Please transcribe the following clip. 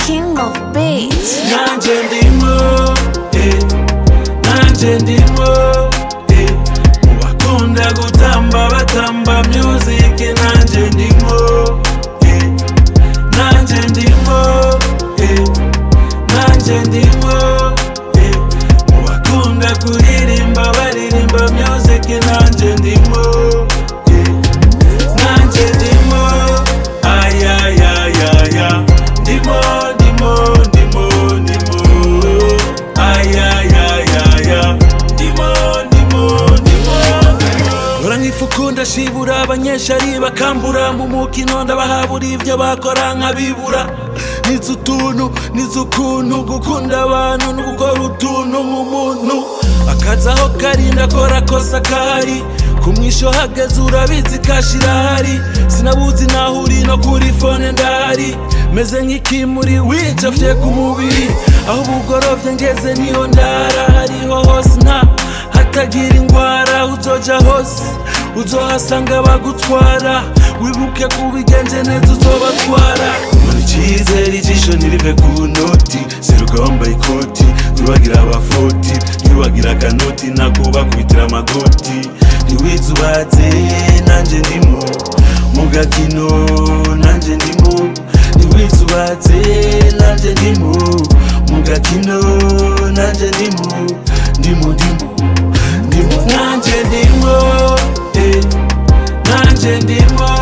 king of beats. nanje ndimo eh, nanje ndimo eh, mubakunda gutamba batamba music nanje ndimo eh, nanje ndimo eh, nanje ndimo eh, mubakunda kuririmba baririmba music nanje ndimo eh, nanje ndimo ayayayaya ndimo ndimo ndimo ndimo ayayayaya ndimo ndimo ndimo Hora nkifukunda shibura abanyeshari bakambura mu mukino ndabahabura ibyo bakora nkabibura nizi utuntu nizi ukuntu gukunda abantu no gukora utuntu nk'umuntu akazi aho kari ndakora kosa kahari ku mwisho hageze urabizi kashira hari sinabuzi naho uri no kuri fone ndahari meze nk'ikimuri wicafye ku mubiri aho ubugorovye ngeze niho ndara hariho hose nta hatagira ingwara uzoja hose uzohasanga bagutwara wibuke kubigenje neza uzobatwara muri icizere ijisho ntirive ku noti seruka wambaye ikoti ntiwagira abafoti ntiwagira akanoti nakubakubitira amagoti ntiwizubatse nanje ndimo mu gakino nanje ndimo ntiwizubatse nanje ndimo mu gakino nanje ndimo ndimo ndimo ndimo nanje ndimo eh, nanje ndimo